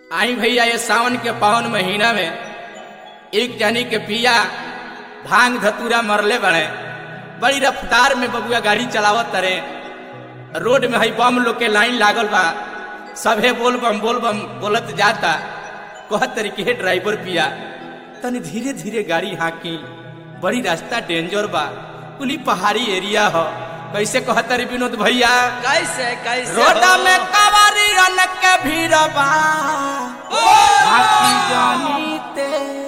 आई भैया ये सावन के पावन महीना में एक जनी के पिया भांग धतूरा मरले बड़े बड़ी रफ्तार में बबुआ गाड़ी चलावत तरे रोड में हई बम लोग के लाइन लागल बा सभे बोल बम बोल बम बोलत जाता कहत तरी के ड्राइवर पिया तनी धीरे धीरे गाड़ी हाकी बड़ी रास्ता डेंजर बा कुली पहाड़ी एरिया हो कैसे कहत तरी विनोद भैया कैसे कैसे रोड हो? में कवारी रन के भीड़ बा हाथी जानी ते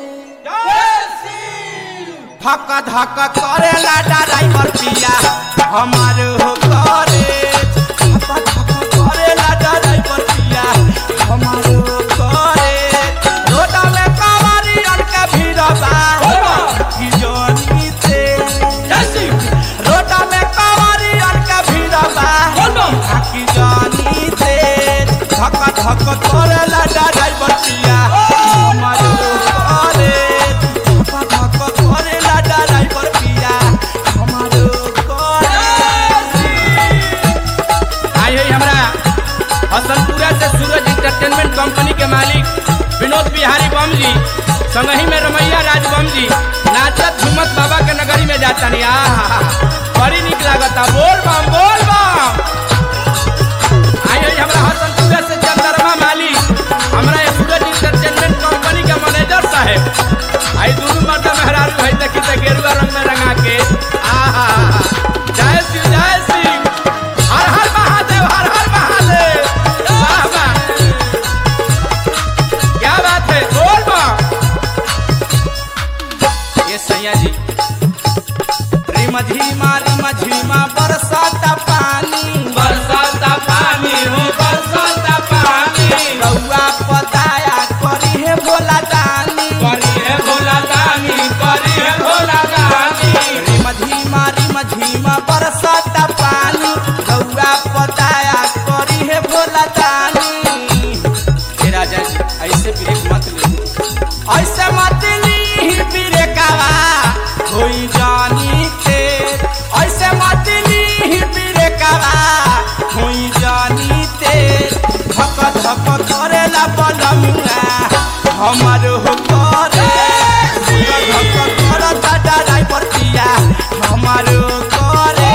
धक धक करेला ड्राइवर पिया हमार हो करे धक धक करेला ड्राइवर पिया हमार हो करे रोड में कवारी रन के भीड़ बा हाथी जानी ते रोड में कवारी रन के भीड़ बा हाथी जानी ते धक धक करेला ड्राइवर पिया हमार हो करे धक धक करेला ड्राइवर पिया हमार हो करे आई है हमरा हसनपुरा से सूरज इंटरटेनमेंट कंपनी के मालिक विनोद बिहारी बम जी संगही में रमैया राज बम जी नाचत झुमत बाबा के नगरी में जाता नहीं आहा बड़ी निक लागता बोल बम बोल बम आई है हमरा हसनपुरा से चंद्रमा मालिक हमरा ये सूरज इंटरटेनमेंट कंपनी के मैनेजर साहब आई दोनों मर्द मेहरारू है देखी त गेरुआ रंग में रंगा के आहा जय शिव जय शिव हर हर महादेव हर हर महादेव वाह वाह क्या बात है बोल बा ये सैया जी रिम झीमा रिम झीमा बरसाता पानी बरसाता पानी हो बरसाता पानी रउआ पताया करी है भोला दानी करी है भोला दानी करी है भोला दानी रिम झीमा रिम झीमा बरसाता पानी रउआ पताया करी है भोला दानी हे राजा जी ऐसे ब्रेक मत ले ऐसे मत ली ब्रेकवा होई जानी के ऐसे मत ली ब्रेकवा होई जानी ते धक धक करेला बलमुआ हमर हो करे धक धक करता ड्राइवर पिया हमर हो करे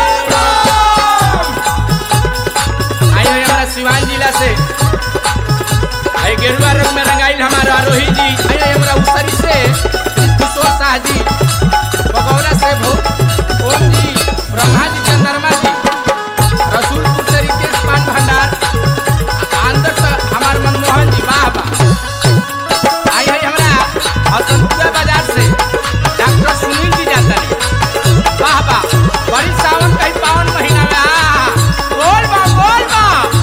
आई हो हमारा सिवान जिला से आई गेरुआ रंग में रंगाइल हमारा आरोही जी आई आई हमरा उसरी से किशोर शाह जी बगौरा से भो ओम जी ब्रह्मा जी चंद्रमा जी रसूलपुर से रितेश पान भंडार आंध्र से हमार मनमोहन जी वाह वाह आई आई हमरा हसनपुरा बाजार से डॉक्टर सुनील जी जाता है वाह वाह बड़ी सावन का ही पावन महीना में आ बोल बा बोल बा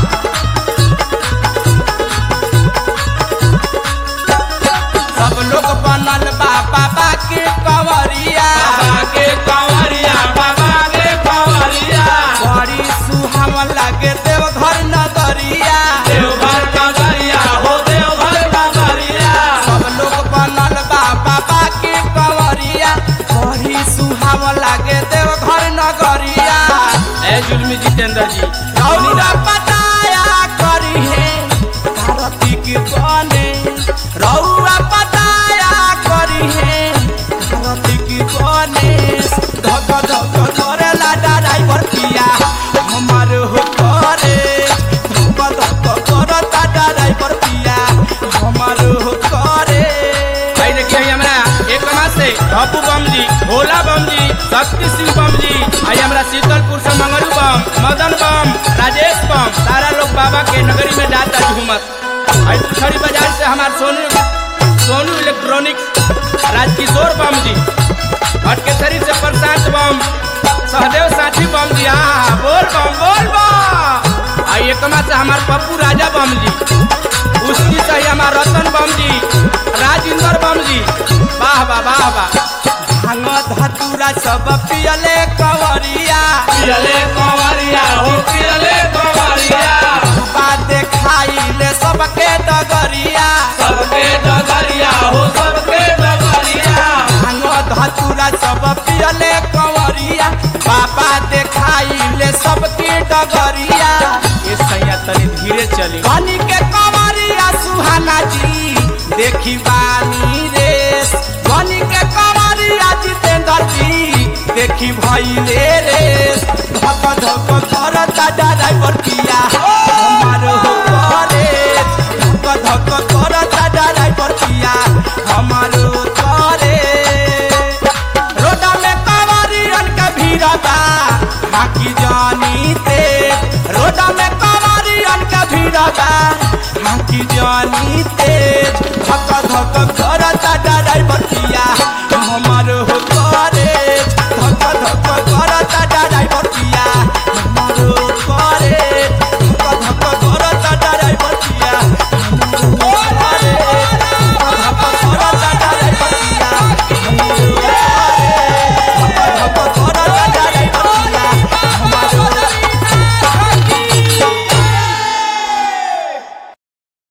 सब लोग बनल बा बाबा के कंवरिया बाबा के कंवरिया बाबा के कंवरिया बड़ी सुहावन लागे देवघर नगरिया देवघर कंवरिया हो देवघर कंवरिया सब लोग बनल बा बाबा के कंवरिया बड़ी सुहावन लागे देवघर नगरिया ए जुलमी जितेंद्र जी रौरा पताया करी है भारती के बने रौरा पताया करी है भारती के बने धक धक करेला ड्राइवर पिया हमार हो करे धक धक करता ड्राइवर पिया हमार हो करे भाई देखिए हमरा एक मास से बापू बम जी भोला बम जी शक्ति सिंह बम जी आई हमरा शीतलपुर से मंगरू बम मदन बम राजेश बम सारा लोग बाबा के नगरी में जाता झूमत आई पुछड़ी बाजार से हमार सोनू सोनू इलेक्ट्रॉनिक्स राजकिशोर बम जी भटकेसरी से प्रशांत बम सहदेव साथी बम जी आ बोल बम बोल बम आई एकमा से हमार पप्पू राजा बम जी उसकी से ही हमार रतन बम जी राजेंद्र बम जी वाह वाह वाह वाह भांग धतूरा सब पियले कंवरिया पियले कंवरिया हो पियले कंवरिया बा देखाइले सबके डगरिया सबके डगरिया हो सबके डगरिया भांग धतूरा सब पियले कंवरिया बाबा देखाइले सबके डगरिया ये सैया तनी धीरे चली पानी के कंवरिया सुहा सुहाना जी देखी बानी रेस बनी के कमरिया जितेंद्र जी देखी भइले रेस धक धक करता ड्राइवर पिया हमार हो करे धक धक करता ड्राइवर पिया हमार हो करे रोडा में कवरियन के भीड़ बा हाकी जानी ते रोडा में कवरियन के भीड़ बा हाकी जानी ते धक धक करता ड्राइवर पिया